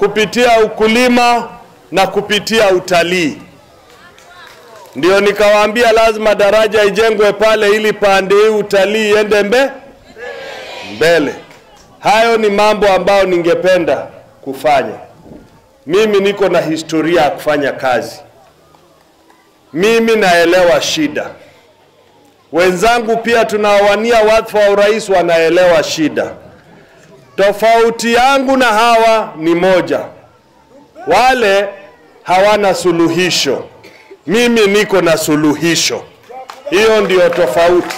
kupitia ukulima na kupitia utalii. Ndio nikawaambia lazima daraja ijengwe pale ili pande hii utalii iende mbe mbele. Hayo ni mambo ambayo ningependa kufanya. Mimi niko na historia ya kufanya kazi. Mimi naelewa shida. Wenzangu pia tunaowania wadhifa wa urais wanaelewa shida. Tofauti yangu na hawa ni moja, wale hawana suluhisho, mimi niko na suluhisho. Hiyo ndio tofauti.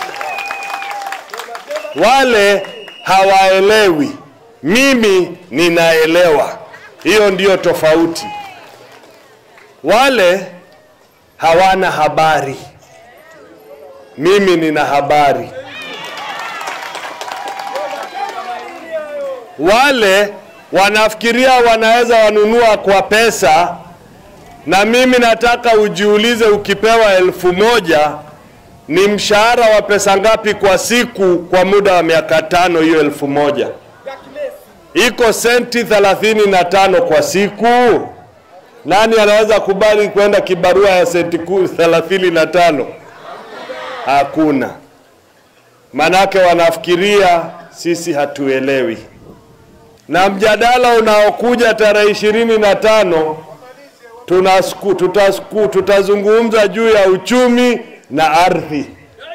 Wale hawaelewi, mimi ninaelewa. Hiyo ndiyo tofauti. Wale hawana habari, mimi nina habari. Wale wanafikiria wanaweza wanunua kwa pesa, na mimi nataka ujiulize, ukipewa elfu moja ni mshahara wa pesa ngapi kwa siku kwa muda wa miaka tano? Hiyo elfu moja iko senti thelathini na tano kwa siku. Nani anaweza kubali kwenda kibarua ya senti ku- thelathini na tano? Hakuna. Manake wanafikiria sisi hatuelewi. Na mjadala unaokuja tarehe ishirini na tano tunasku, tutasku, tutazungumza juu ya uchumi na ardhi,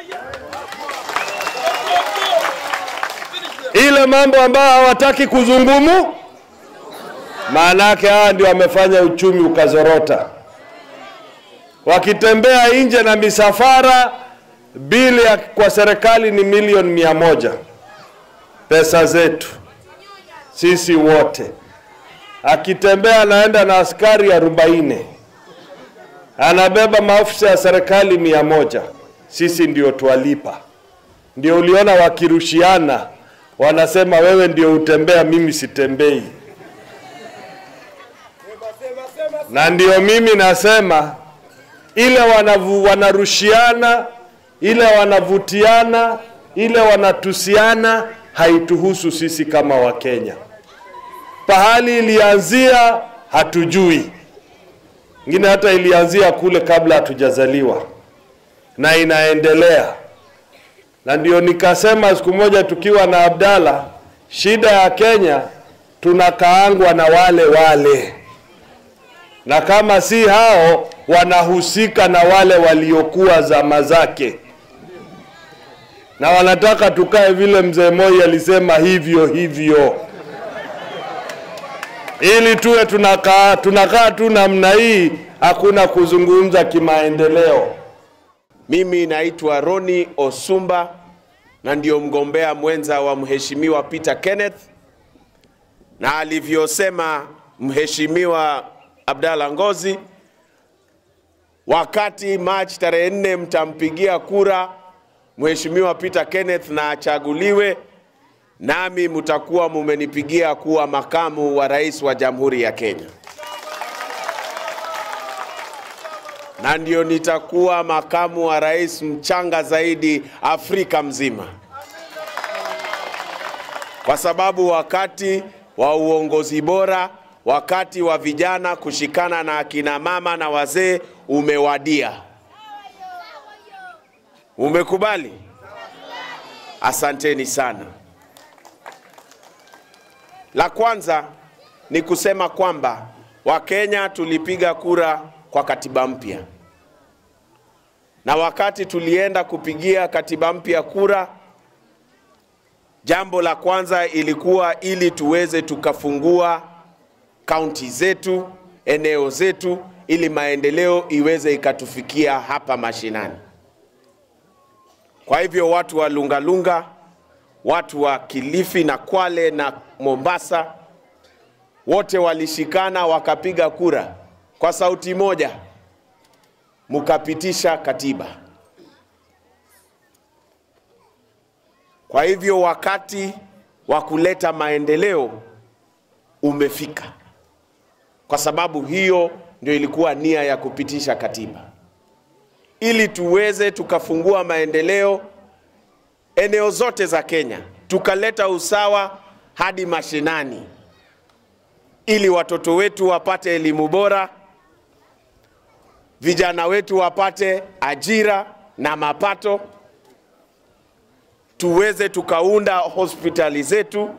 ile mambo ambayo hawataki kuzungumu. Maana yake hawa ndio wamefanya uchumi ukazorota, wakitembea nje na misafara, bili ya kwa serikali ni milioni mia moja pesa zetu sisi wote. Akitembea anaenda na askari arobaini, anabeba maafisa ya serikali mia moja. Sisi ndio twalipa. Ndio uliona wakirushiana, wanasema wewe ndio utembea, mimi sitembei. Na ndio mimi nasema ile wanavu, wanarushiana, ile wanavutiana, ile wanatusiana haituhusu sisi kama Wakenya. Pahali ilianzia hatujui, ingine hata ilianzia kule kabla hatujazaliwa na inaendelea. Na ndio nikasema siku moja tukiwa na Abdalla, shida ya Kenya tunakaangwa na wale wale, na kama si hao wanahusika na wale waliokuwa zama zake na wanataka tukae vile mzee Moi alisema hivyo hivyo, ili tuwe tunakaa tunakaa tu namna hii, hakuna kuzungumza kimaendeleo. Mimi naitwa Roni Osumba na ndio mgombea mwenza wa mheshimiwa Peter Kenneth, na alivyosema mheshimiwa Abdalla Ngozi, wakati Machi tarehe nne mtampigia kura mheshimiwa Peter Kenneth na achaguliwe, nami mtakuwa mumenipigia kuwa makamu wa rais wa Jamhuri ya Kenya, na ndio nitakuwa makamu wa rais mchanga zaidi Afrika mzima, kwa sababu wakati wa uongozi bora, wakati wa vijana kushikana na akina mama na wazee umewadia. Umekubali? Asanteni sana. La kwanza ni kusema kwamba Wakenya tulipiga kura kwa katiba mpya, na wakati tulienda kupigia katiba mpya kura, jambo la kwanza ilikuwa ili tuweze tukafungua kaunti zetu, eneo zetu, ili maendeleo iweze ikatufikia hapa mashinani. Kwa hivyo watu wa Lungalunga, watu wa Kilifi na Kwale na Mombasa wote walishikana wakapiga kura kwa sauti moja, mkapitisha katiba. Kwa hivyo wakati wa kuleta maendeleo umefika, kwa sababu hiyo ndio ilikuwa nia ya kupitisha katiba ili tuweze tukafungua maendeleo eneo zote za Kenya, tukaleta usawa hadi mashinani, ili watoto wetu wapate elimu bora, vijana wetu wapate ajira na mapato, tuweze tukaunda hospitali zetu,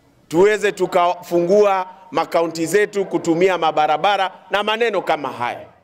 tuweze tukafungua makaunti zetu kutumia mabarabara na maneno kama haya.